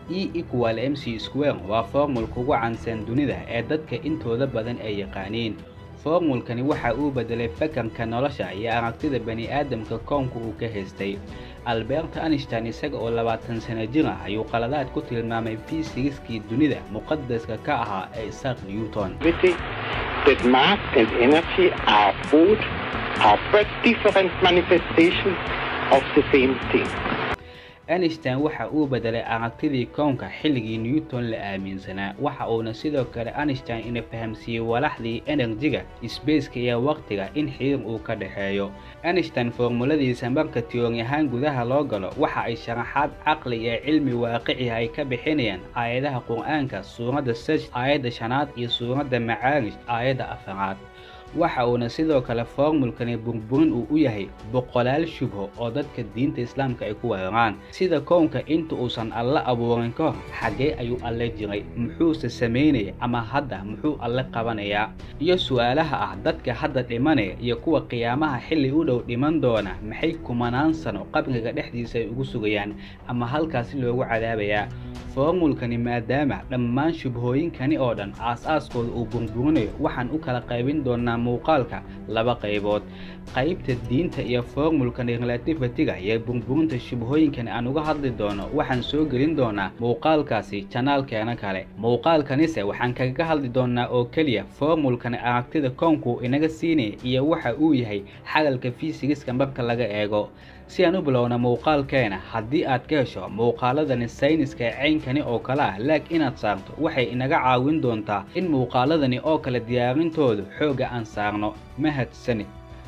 e equal mc square waa formulka ugu caansan dunida ee dadka intooda badan ay yaqaaniin formulkani waxa uu bedelay fakarka nolosha iyo aragtida bani'aadamka koonka uu ka haystay albert einstein isaga oo labaatan sano jir ah ayuu qaladaad ku tilmaamay fiisigiskii dunida muqadaska ka ahaa ee isaac newton that mass and energy are both are but different manifestations of the same thing. einstein waxa uu bedelay aragtidii kownka xilligii newton la aaminsanaa waxa uuna sidoo kale einstein ina fahamsiiyey walaxdii enerjiga sbaceka iyo waqtiga in xiriir uu ka dhexeeyo einstein formuladiisa marka tiyoori ahaan gudaha loo galo waxa ay sharaxaad caqli iyo cilmi waaqiciha ay ka bixinayaan aayadaha qur-aanka suuradda saj aayadda shanaad iyo suuradda macaarij aayadda afaraad waxa uuna sidoo kale formulkani burburin uu u yahay boqolaal shubho oo dadka diinta islaamka ay ku weeraraan sida kownka inta uusan alle abuurin ka hor xaggee ayuu alle jiray muxuuse samaynaya ama hadda muxuu alle qabanayaa iyo su-aalaha ah dadka hadda dhimanaya iyo kuwa qiyaamaha xilli u dhow dhiman doona maxay kumanaan sano qabriga dhexdiisa ay ugu sugayaan ama halkaasi loogu cadaabayaa formulkani maadaama dhammaan shubhooyinkani oo dhan aas-aaskooda uu burburinayo waxaan u kala qaybin doonaa muuqaalka laba qaybood qaybta diinta iyo formulkani relativitiga iyo burburinta shubhooyinkani aan uga hadli doono waxaan soo gelin doonaa muuqaalkaasi janaalkeena kale muuqaalkanise waxaan kaga hadli doonaa oo keliya formulkani aragtida koonku inaga siinaya iyo waxa uu yahay xagalka fiisigiska marka laga eego si aan u bilowna muuqaalkeena haddii aad ka hesho muuqaaladani sayniska ee caynkani oo kale ah laag inaad saarto waxay inaga caawin doontaa in muuqaaladani oo kale diyaarintoodu xoogga aan saarno mahadsani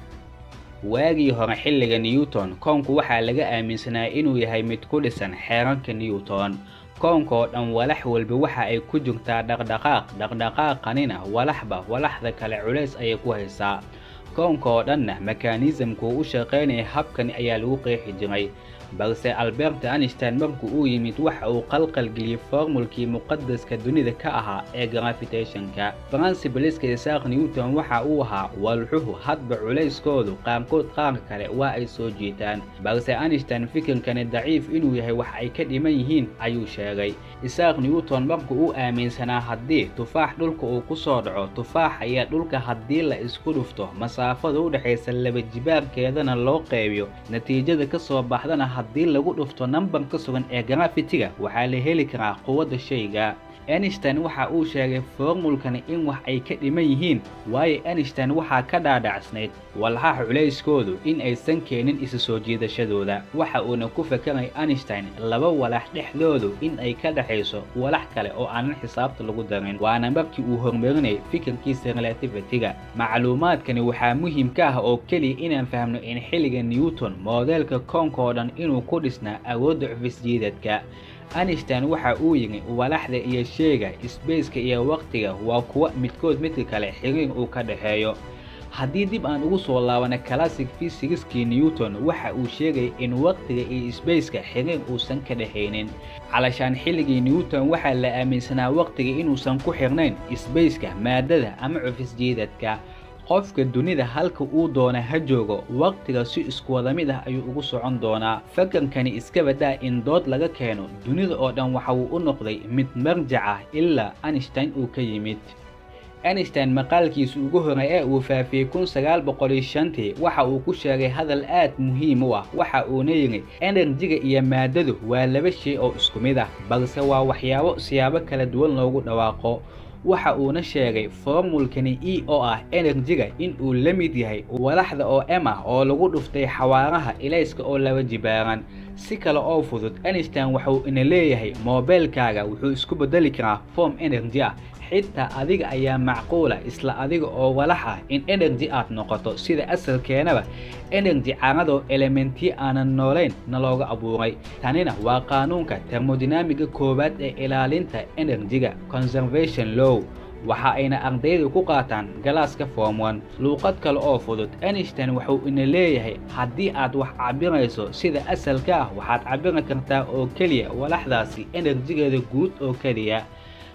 waagii hore xilliga newton koonku waxaa laga aaminsanaa inuu yahay mid ku dhisan xeerarka newton koonka oo dhan walax walba waxa ay ku jirtaa dhaqdhaqaaq dhaqdhaqaaqanina walaxba walaxda kale culays ayay ku haysaa koonka oo dhanna mekaanisamku u shaqaynaya habkani ayaa lagu qeexi jiray balse albert einstein markuu uu yimid waxa uu qalqalgeliyey formulkii muqadaska dunida ka ahaa ee gravitationka principleska isaaq newton waxa uu ahaa walxuhu hadba culayskoodu qaarkood qaar kale waa ay soo jiitaan balse einstein fikirkani daciif inuu yahay wax ay ka dhiman yihiin ayuu sheegay isaaq newton marku uu aaminsanaa haddii tufaax dhulka uu ku soo dhaco tufaax ayaa dhulka haddii la isku dhufto masaafada u dhexaysa laba jibaarkeedana loo qeybiyo natiijada ka soo baxdana haddii lagu dhufto nambar ka sugan ee grafitiga waxaa la heli karaa quwadda shayga einstein waxa uu sheegay formulkani in wax ay ka dhiman yihiin waayo einstein waxaa ka dhaadhacsnayd walxaha culayskoodu in aysan keenin isa soo jiidashadooda waxa uuna ku fakeray einstein laba walax dhexdoodu in ay ka dhexayso walax kale oo aanan xisaabta lagu darin waana markii uu horumarinayay fikirkiisa relativitiga macluumaadkani waxaa muhiim ka ah oo keliya inaan fahmno in xilliga newton moodeelka koonka oo dhan inuu ku dhisnaa awoodda cufisjiidadka einstein waxa uu yidhi walaxda iyo sheega sbaceka iyo waqtiga waa kuwa midkood midka kale xiriir uu ka dhexeeyo haddii dib aan ugu soo laabana classic fysigiskii newton waxa uu sheegay in waqtiga iyo sbaceka xiriir uusan ka dhexaynin calashaan xilligii newton waxaa la aaminsanaa waqtiga inuusan ku xirnayn sbaceka maadada ama cufisjiidadka qofka dunida halka uu doona ha joogo waqtiga si isku wada mid ah ayuu ugu socon doonaa fakarkani iska badaa in dood laga keeno dunida oo dhan waxa uu u noqday mid marjac ah ilaa einstein uu ka yimid einstein maqaalkiisa ugu horey ee uu faafiyey kun sagaal boqol iyo shantii waxa uu ku sheegay hadal aad muhiim u ah waxa uuna yidhi enerjiga iyo maadadu waa laba shay oo isku mid ah balse waa waxyaabo siyaabo kala duwan loogu dhawaaqo waxa uuna sheegay formulkani e oo ah enerjiga in uu la mid yahay walaxda oo m ah oo lagu dhuftay xawaaraha ilayska oo laba jibaaran si kale oo fudud einstein waxuu ina leeyahay moobeelkaaga wuxuu isku bedeli karaa form energy ah xitaa adiga ayaa macquula isla adiga oo walax ah in energy aad noqoto sida asalkeenaba energy caanadoo elementiyo aanan noolayn na looga abuuray tanina waa qaanuunka termodinamiga koowaad ee ilaalinta enerjiga conservation low waxa ayna ardaydu ku qaataan galaaska form one luuqad kale oo fudud einstein wuxuu ina leeyahay haddii aad wax cabirayso sida asalka ah waxaad cabiri kartaa oo keliya walaxdaasi enerjigeeda guud oo keliya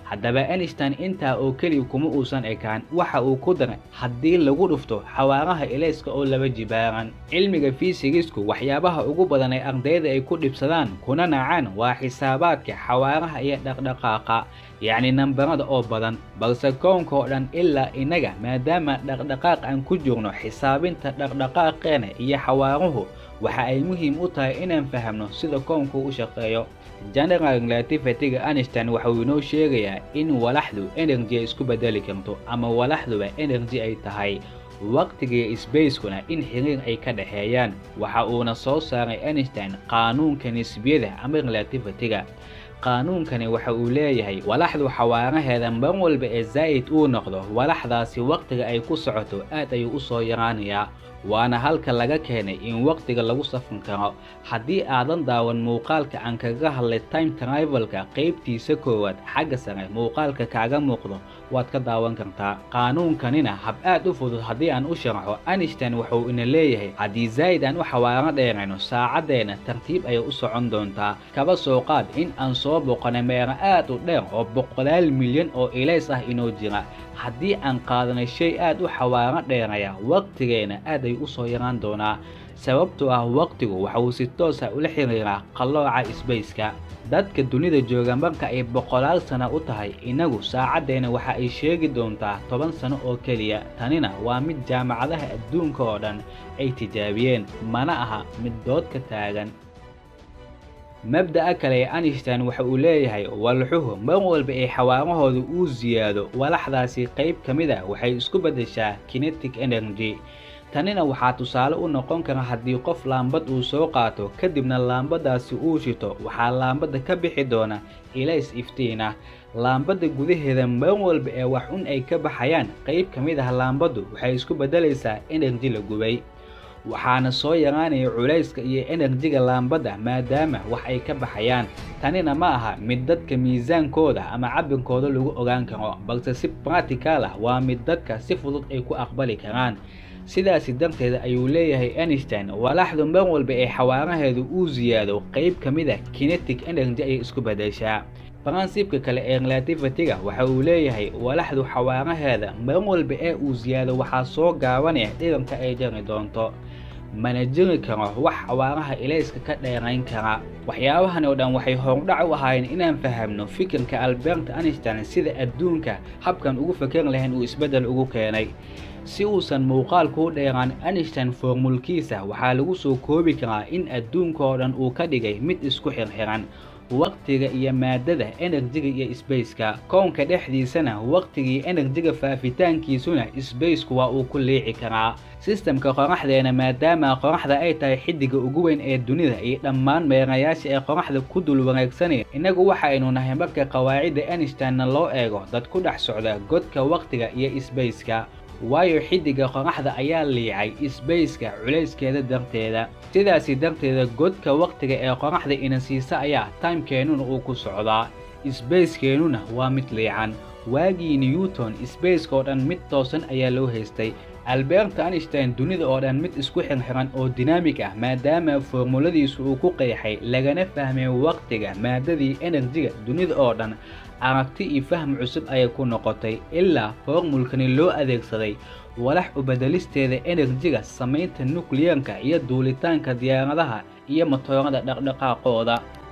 haddaba einstein intaa oo keliya kuma uusan ekaan waxa uu ku daray haddii lagu dhufto xawaaraha ilayska oo laba jibaaran cilmiga fiisigisku waxyaabaha ugu badan ee ardayda ay ku dhibsadaan kuna nacaan waa xisaabaadka xawaaraha iyo dhaqdhaqaaqa yacni nambarada oo badan balse koonka oo dhan ilaa innaga maadaama dhaqdhaqaaq aan ku jirno xisaabinta dhaqdhaqaaqeena iyo xawaaruhu waxa ay muhiim u tahay inaan fahamno sida koonku u shaqeeyo general relativity-ga einstein waxa uu inoo sheegayaa in walaxdu energy ay isku bedeli karto ama walaxduba energy ay tahay waqtiga sbacekuna in xiriir ay ka dhexeeyaan waxa uuna soo saaray einstein qaanuunka nisbiyada ama relativity-ga qaanuunkani waxa uu leeyahay walaxdu xawaaraheeda mar walba ee zaa'id uu noqdo walaxdaasi waqtiga ay ku socoto aad ayuu u soo yaraanayaa waana halka laga keenay in waqtiga lagu safan karo haddii aadan daawan muuqaalka aan kaga hadlay time trivalka qaybtiisa koowaad xagga sare muuqaalka kaaga muuqdo waad ka daawan kartaa qaanuunkanina hab aad u fudud haddii aan u sharaxo einstein wuxuu ina leeyahay haddii zaa'id aan u xawaaro dheerayno saacaddeena tartiib ayay u socon doontaa kaba soo qaad in aan soo boqonay meero aad u dheer oo boqolaal milyan oo ilays ah inoo jira haddii aan qaadanay shay aad u xawaaro dheeraya waqtigeena aad ay u soo yaraan doonaa sababtoo ah waqtigu waxa uu si toosa ula xiriiraa qallooca sbaceka dadka dunida jooga marka ay boqolaal sana u tahay innagu saacaddeena waxa ay sheegi doontaa toban sano oo keliya tanina waa mid jaamacadaha adduunka oo dhan ay tijaabiyeen mana aha mid dood ka taagan mabda'a kale ee einstein waxa uu leeyahay walxuhu mar walba ee xawaarahooda uu siyaado walaxdaasi qayb ka mid a waxay isku beddeshaa kinetic energy tanina waxaa tusaale u noqon kara haddii qof laambad uu soo qaato kadibna laambadaasi uu shito waxaa laambadda ka bixi doona ilays iftiin ah laambadda gudaheeda mar walba ee wax un ay ka baxayaan qayb ka mid ah laambaddu waxay isku beddelaysaa enerji la gubay waxaana soo yaraanaya culayska iyo enerjiga laambadda maadaama wax ay ka baxayaan tanina ma aha mid dadka miisaankooda ama cabirkooda lagu ogaan karo balse si bratical ah waa mid dadka si fudud ay ku aqbali karaan sidaasi darteed ayuu leeyahay einstein walaxdu mar walba ee xawaaraheedu uu siyaado qayb ka mid a kinetic energy ayay isku beddeshaa baransibka kale ee relativity-ga waxa uu leeyahay walaxdu xawaaraheeda mar walba ee uu siyaado waxaa soo gaabanaya dhiranka ay jari doonto mana jiri karo wax xawaaraha ilayska ka dheerayn kara waxyaabahan oo dhan waxay hordhac u ahaayeen inaan fahamno fikirka albert einstein sida adduunka habkan ugu fakeri lahayn uu isbeddel ugu keenay si uusan muuqaalku u dheeraan einstein foormulkiisa waxaa lagu soo koobi karaa in adduunka oo dhan uu ka dhigay mid isku xirxiran waqtiga iyo maadada enerjiga iyo sbaceka kownka dhexdiisana waqtigii enerjiga faafitaankiisuna sbaceku waa uu ku liici karaa sistamka qoraxdeena maadaama qoraxda ay tahay xiddiga ugu weyn ee dunida iyo dhammaan meerayaasha ee qoraxda ku dul wareegsanaya innagu waxaynu nahay marka qawaacidda einsteinna loo eego dad ku dhex socda godka waqtiga iyo sbaceka waayo xiddiga qoraxda ayaa liicay sbaceka culayskeeda darteeda sidaasi darteeda godka waqtiga ee qoraxda ina siisa ayaa timekeenuna uu ku socdaa sbacekeenuna waa mid liican waagii newton sbaceka oo dhan mid toosan ayaa loo haystay albert einstein dunida oo dhan mid isku xirxiran oo dinaamig ah maadaama foormuladiisu uu ku qeexay lagana fahmay waqtiga maadadii enerjiga dunida oo dhan aragti iyo fahm cusub ayay ku noqotay ilaa foormulkani loo adeegsaday walax ubedelisteeda enerjiga samaynta nukliyeerka iyo duulitaanka diyaaradaha iyo matoorada dhaqdhaqaaqooda